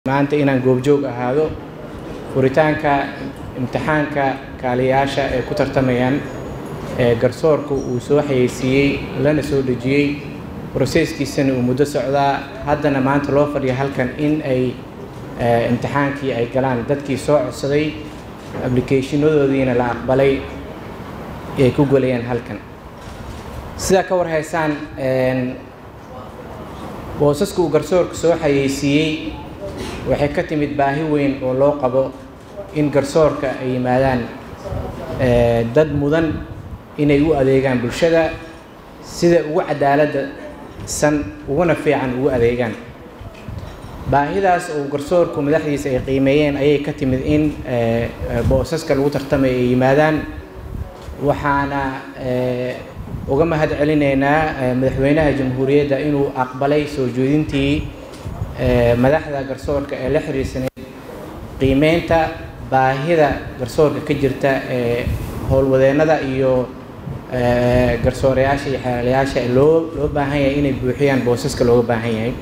maanta inaan goobjoog ahaado furitaanka imtixaanka kaaliyaasha ee ku tartamayaan ee garsoorka uu soo xayeysiiyey lana soo dhejiyey broseskiisana uu muddo socdaa haddana maanta loo fadhiyo halkan in ay imtixaankii ay galaan dadkii soo codsaday applicationadoodiina la aqbalay ay ku golayaan halkan sidaa ka warhaysaan boosaska uu garsoorka soo xayeysiiyey waxay ka timid baahi weyn oo loo qabo in garsoorka ay yimaadaan dad mudan inay u adeegaan bulshada sida ugu cadaaladda san uguna fiican ugu adeegaan baahidaas oo garsoorku madaxdiisa ay qiimeeyeen ayay ka timid in boosaska lagu tartamay ay yimaadaan waxaana uga mahad celinaynaa madaxweynaha jamhuuriyadda inuu aqbalay soo jeedintii madaxda garsoorka ee la xiriirsaneyd qiimeynta baahida garsoorka ka jirta ee howlwadeennada iyo garsoorayaasha iyo xeelayaasha loo loo baahan yahay inay buuxiyaan boosaska looga baahan yahay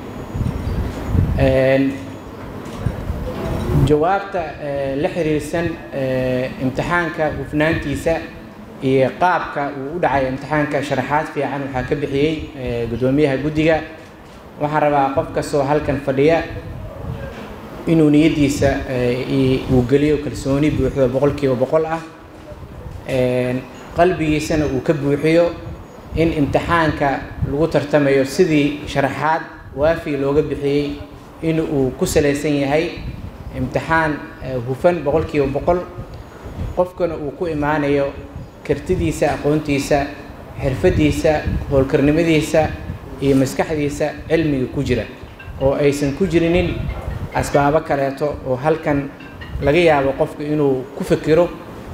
jawaabta la xiriirsan imtixaanka hufnaantiisa iyo qaabka uu u dhacay imtixaanka sharaxaad fiican waxaa ka bixiyey guddoomiyaha guddiga waxaan rabaa qof kastoo halkan fadhiya inuu niyaddiisa uu geliyo kalsooni buuxdo boqol kiiba boqol ah qalbigiisana uu ka buuxiyo in imtixaanka lagu tartamayo sidii sharaxaad waafi looga bixiyey in uu ku salaysan yahay imtixaan hufan boqol kiiba boqol qofkana uu ku imaanayo kartidiisa aqoontiisa xirfaddiisa howlkarnimadiisa iyo maskaxdiisa cilmiga ku jira oo aysan ku jirinin asbaabo kaleeto oo halkan laga yaabo qofku inuu ku fikiro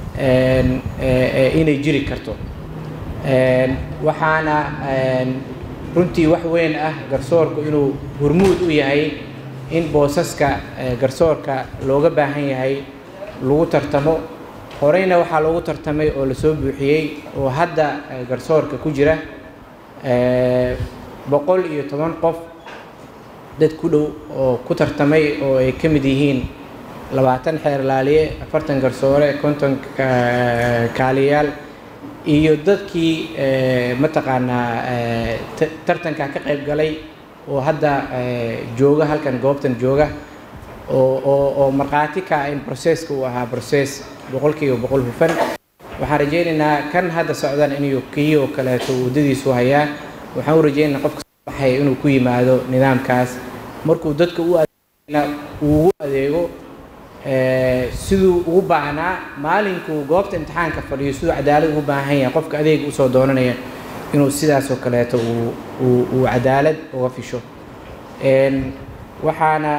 inay jiri karto waxaana runtii wax weyn ah garsoorku inuu hurmuud u yahay in boosaska garsoorka looga baahan yahay lagu tartamo horeyna waxaa loogu tartamay oo lasoo buuxiyey oo hadda garsoorka ku jira boqol iyo toban qof dad ku dhow oo ku tartamay oo ay ka mid yihiin labaatan xeer laaliye afartan garsoore konton kaaliyaal iyo dadkii mataqaanaa tartanka ka qayb galay oo hadda jooga halkan goobtan jooga oo oo oo markhaati ka in processka uu ahaa process boqol kiiba boqol hufan waxaan rajaynaynaa kan hadda socdan inuu kii oo kaleeto waddadiisu hayaa waxaan u rajaynaynaa qofka baxay inuu ku yimaado nidaamkaas markuu dadka u adeegna uu ugu adeego siduu ugu baahnaa maalinkuu goobta imtixaanka fadhiyo siduu cadaalad ugu baahan yahay qofka adeega usoo doonanaya inuu sidaasoo kaleeto uu uu uu cadaalad uga fisho waxaana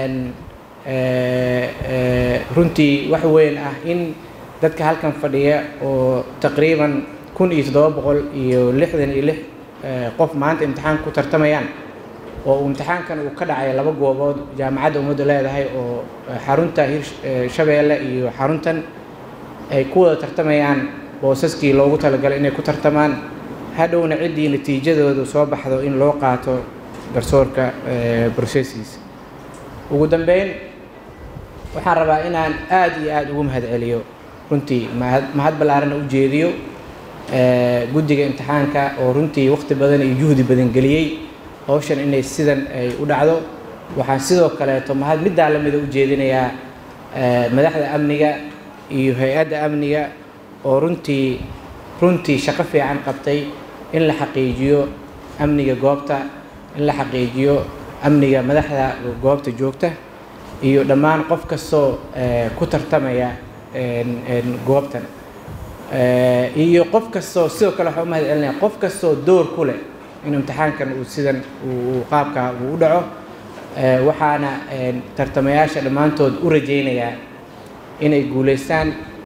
runtii wax weyn ah in dadka halkan fadhiya oo taqriiban kun iyo toddoba boqol iyo lixdan iyo lix qof maanta imtixaanka ku tartamayaan oo uu imtixaankan uu ka dhacay laba goobood jaamacadda ummadda leedahay oo xarunta hirshabeelle iyo xaruntan ay ku wada tartamayaan boosaskii loogu talagalay inay ku tartamaan hadhowna ciddii natiijadoodu soo baxdo in loo qaato garsoorka broseskiisa ugu dambeyn waxaan rabaa inaan aada iyo aada ugu mahad celiyo runtii mahad mahad ballaarana u jeediyo guddiga imtixaanka oo runtii waqti badan iyo juhdi badan geliyey hawshan inay sidan ay u dhacdo waxaan sidoo kaleeto mahad middaa lamida u jeedinayaa madaxda amniga iyo hay-adda amniga oo runtii runtii shaqo fiican qabtay in la xaqiijiyo amniga goobta in la xaqiijiyo amniga madaxda goobta joogta iyo dhammaan qof kastoo ku tartamaya goobtan iyo qof kastoo sidoo kale waxaa u mahad celinaya qof kastoo door ku leh in imtixaankan uu sidan uu qaabka uu u dhaco waxaana tartamayaasha dhammaantood u rajaynayaa inay guulaystaan